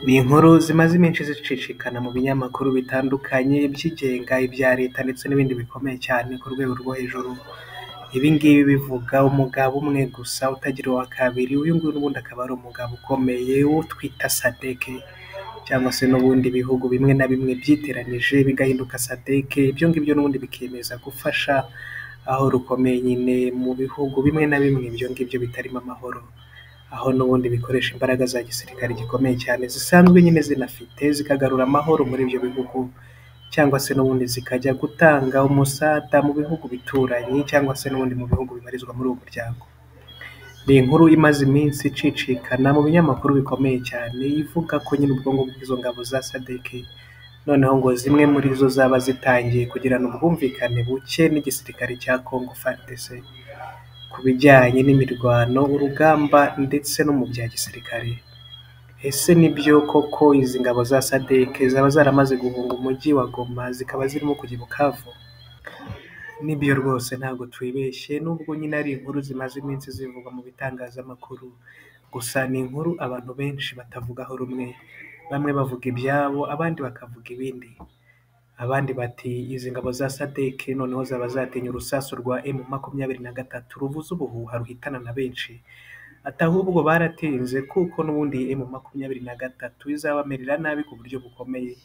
Ni inkuru zimaze iminsi zicicikana mu binyamakuru bitandukanye ibyigenga, ibya leta ndetse n'ibindi bikomeye cyane ku rwego rwo hejuru, ibi ngibi bivuga umugabo umwe gusa utagira uwa kabiri, uyu nguyu n'ubundi akaba ari umugabo ukomeye uwo twita SADC cyangwa se n'ubundi ibihugu bimwe na bimwe byiteranije bigahinduka SADC, ibyo ngibyo n'ubundi bikiyemeza gufasha aho rukomeye nyine mu bihugu bimwe na bimwe ibyo ngibyo bitarimo amahoro, aho n'ubundi bikoresha imbaraga za gisirikare gikomeye cyane zisanzwe nyine zinafite, zikagarura amahoro muri ibyo bihugu cyangwa se n'ubundi zikajya gutanga umusada mu bihugu bituranyi cyangwa se n'ubundi mu bihugu bibarizwa muri uwo muryango. Ni inkuru imaze iminsi icicikana mu binyamakuru bikomeye cyane, ivuga ko nyine ubwo ngubwo izo ngabo za SADC noneho ngo zimwe muri zo zaba zitangiye kugirana ubwumvikane buke n'igisirikare cya Congo FARDC, ku bijyanye n'imirwano, urugamba ndetse no mu bya gisirikare. Ese ni byo koko izi ngabo za SADC zaba zaramaze guhunga umujyi wa Goma zikaba zirimo kujya i Bukavu? Ni byo rwose ntabwo twibeshye nubwo nyine ari inkuru zimaze iminsi zivugwa mu bitangazamakuru, gusa ni inkuru abantu benshi batavugaho rumwe, bamwe bavuga ibyabo abandi bakavuga ibindi, abandi bati izi ngabo za SADC noneho zaba zatinye urusasu rwa M makumyabiri na gatatu ruvuza ubuhuha ruhitana na benshi, ati ahubwo baratinze kuko n'ubundi iyi M makumyabiri na gatatu izabamerera nabi ku buryo bukomeye,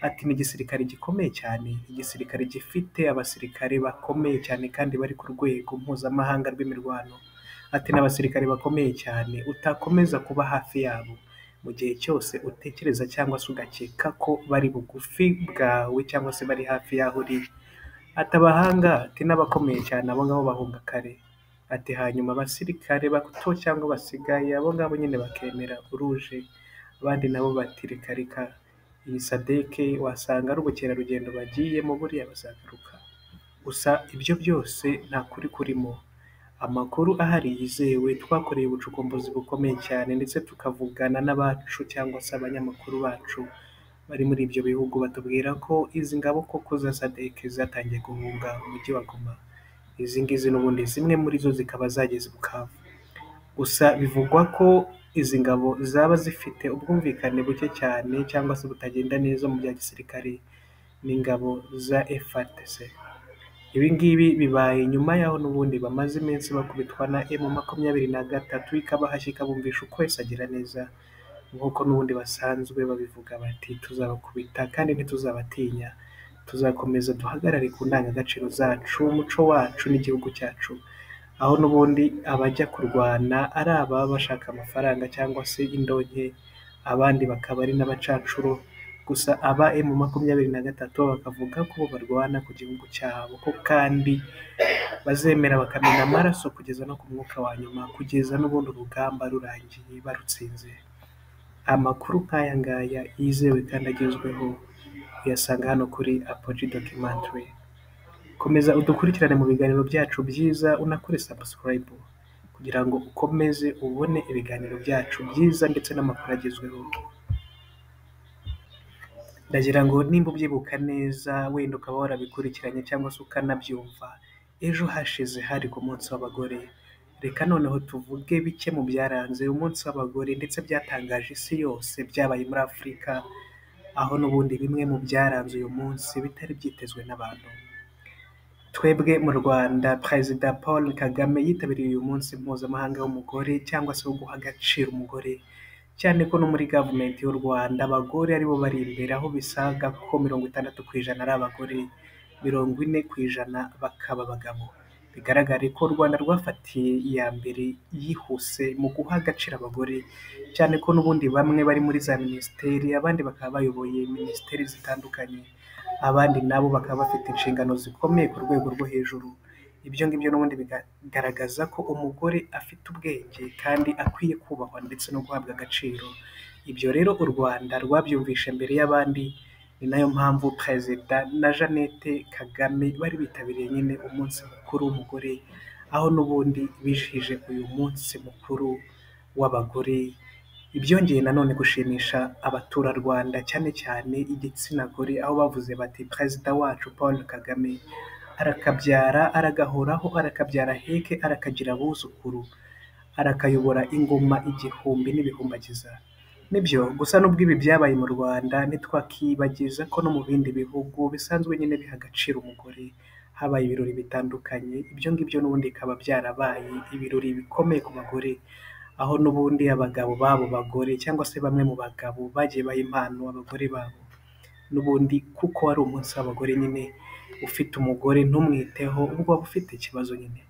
ati ni igisirikare gikomeye cyane, igisirikare gifite abasirikare bakomeye cyane kandi bari ku rwego mpuzamahanga rw'imirwano, ati ni abasirikare bakomeye cyane utakomeza kuba hafi yabo mu gihe cyose utekereza cyangwa se ugakeka ko bari bugufi bwawe cyangwa se bari hafi y'aho uri, ati abahanga, ati n'abakomeye cyane abo ngabo bahunga kare, ati hanyuma abasirikare bato cyangwa basigaye abo ngabo nyine bakemera uruje, abandi nabo bati reka reka iyi SADC wasanga ari ubukerarugendo bagiyemo buriya bazagaruka, gusa ibyo byose nta kuri kurimo, amakuru ahari yizewe twakoreye ubucukumbuzi bukomeye cyane ndetse tukavugana n'abacu cyangwa se abanyamakuru bacu bari muri ibyo bihugu batubwira ko izi ngabo koko za SADC zatangiye guhunga umujyi wa Goma, izi ngizi n'ubundi zimwe muri zo zikaba zageze i Bukavu, gusa bivugwa ko izi ngabo zaba zifite ubwumvikane buke cyane cyangwa se butagenda neza mu bya gisirikare n'ingabo za FARDC, ibi ngibi bibaye nyuma y'aho n'ubundi bamaze iminsi bakubitwa na M makumyabiri na gatatu ikabahashya ikabumvisha uko wese agira neza, nk'uko n'ubundi basanzwe babivuga bati tuzabakubita kandi ntituzabatinya, tuzakomeza duhagarare ku ndangagaciro zacu, umuco wacu n'igihugu cyacu, aho n'ubundi abajya kurwana ari ababa bashaka amafaranga cyangwa se indonke, abandi bakaba ari n'abacacuro, gusa aba M makumyabiri na gatatu bo bakavuga ko bo barwana ku gihugu cyabo ko kandi bazemera bakamena amaraso kugeza no ku mwuka wa nyuma, kugeza n'ubundi urugamba rurangiye barutsinze. Amakuru nk'aya ngaya yizewe kandi agezweho uyasanga hano kuri Apogee Documentary, komeza udukurikirane mu biganiro byacu byiza unakore subscribe kugira ngo ukomeze ubone ibiganiro byacu byiza ndetse n'amakuru agezweho, ndagira ngo nimba ubyibuka neza wenda ukaba warabikurikiranye cyangwa se ukanabyumva, ejo hashize hari ku munsi w'abagore, reka noneho tuvuge bike mu byaranze umunsi w'abagore ndetse byatangaje isi yose byabaye muri Afurika, aho n'ubundi bimwe mu byaranze uyu munsi bitari byitezwe n'abantu. Twebwe mu Rwanda Perezida Paul Kagame yitabiriye uyu munsi mpuzamahanga w'umugore cyangwa se wo guha agaciro umugore, cyane ko no muri gavumenti y'u Rwanda abagore aribo bari imbere, aho bisaga ko mirongo itandatu ku ijana ari abagore, mirongo ine ku ijana bakaba abagabo, bigaragare ko u Rwanda rwafatiye iya mbere yihuse mu guha agaciro abagore, cyane ko n'ubundi bamwe bari muri za minisiteri, abandi bakaba bayoboye minisiteri zitandukanye, abandi nabo bakaba bafite inshingano zikomeye ku rwego rwo hejuru, ibyo ngibyo n'ubundi bigaragaza ko umugore afite ubwenge kandi akwiye kubahwa ndetse no guhabwa agaciro, ibyo rero u Rwanda rwabyumvishe mbere y'abandi, ni nayo mpamvu Perezida na Jeannette Kagame bari bitabiriye nyine umunsi mukuru w'umugore, aho n'ubundi bizihije uyu munsi mukuru w'abagore, ibyongeye nanone gushimisha abaturarwanda cyane cyane igitsina gore, aho bavuze bati Perezida wacu Paul Kagame arakabyara, aragahoraho, arakabyara aheke, arakagira abuzukuru, arakayobora ingoma igihumbi n'ibihumbagiza. Nibyo gusa nubwo ibi byabaye mu Rwanda ntitwakibagiza ko no mu bindi bihugu bisanzwe nyine biha agaciro umugore habaye ibirori bitandukanye ibyo ngibyo n'ubundi bikaba byarabaye ibirori bikomeye ku bagore aho n'ubundi abagabo b'abo bagore cyangwa se bamwe mu bagabo bagiye baha impano abagore babo n'ubundi kuko ari umunsi w'abagore nyine ufite umugore ntumwiteho ubwo waba ufite ikibazo nyine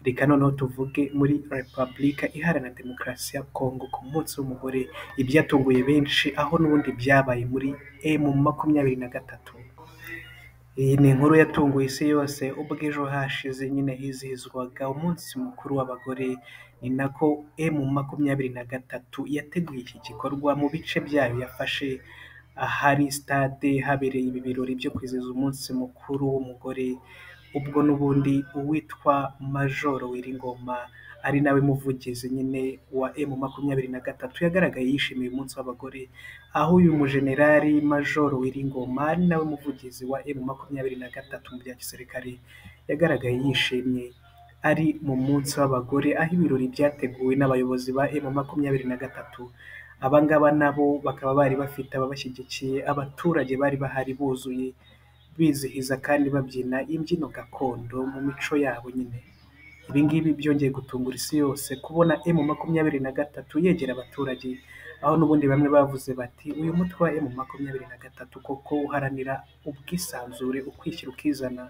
reka noneho tuvuge muri repubulika iharanira demokarasi ya Kongo ku munsi w'umugore ibyatunguye benshi aho n'ubundi byabaye muri emu makumyabiri na gatatu iyi ni inkuru yatunguye isi yose ubwo ejo hashize nyine hizihizwaga umunsi mukuru w'abagore ni nako emu makumyabiri na gatatu yateguye iki gikorwa mu bice byayo yafashe ahari sitade habereye ibi birori byo kwizihiza umunsi mukuru w'umugore ubwo n'ubundi uwitwa majoro Wiringoma ari nawe muvugizi nyine wa emu makumyabiri na gatatu yagaragaye yishimiye umunsi w'abagore aho uyu mujenerali majoro Wiringoma ari nawe muvugizi wa emu makumyabiri na gatatu mu bya gisirikare yagaragaye yishimye ari mu munsi w'abagore aho ibirori byateguwe n'abayobozi ba emu makumyabiri na gatatu abangaba nabo bakaba bari bafite ababashyigikiye abaturage bari bahari buzuye bizihiza kandi babyina imbyino gakondo mu mico yabo nyine ibi ngibi byongeye gutungura isi yose kubona emu makumyabiri na gatatu yegera abaturage aho n'ubundi bamwe bavuze bati uyu mutwe wa emu makumyabiri na gatatu koko uharanira ubwisanzure ukwishyira ukizana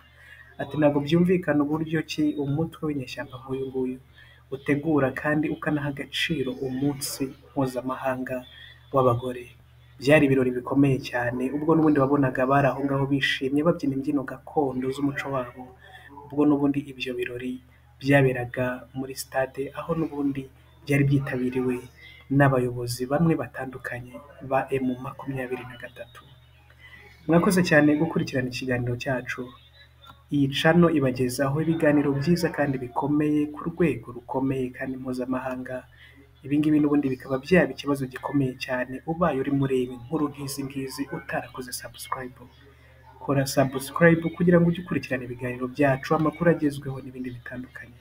ati ntabwo byumvikana uburyo ki umutwe w'inyeshyamba nk'uyu nguyu utegura kandi ukanaha agaciro umunsi mpuzamahanga w'abagore byari ibirori bikomeye cyane ubwo n'ubundi wabonaga bari aho ngaho bishimye babyina imbyino gakondo z'umuco wabo ubwo n'ubundi ibyo birori byaberaga muri sitade aho n'ubundi byari byitabiriwe n'abayobozi bamwe batandukanye ba emu makumyabiri na gatatu mwakoze cyane gukurikirana ikiganiro cyacu iyi cano ibagezaho ibiganiro byiza kandi bikomeye ku rwego rukomeye kandi mpuzamahanga ibi ngibi n'ubundi bikaba byaba ikibazo gikomeye cyane ubaye urimo ureba inkuru nk'izi ngizi utarakoze sabusikarayibu kora sabusikarayibu kugira ngo ujye ukurikirana ibiganiro byacu amakuru agezweho n'ibindi bitandukanye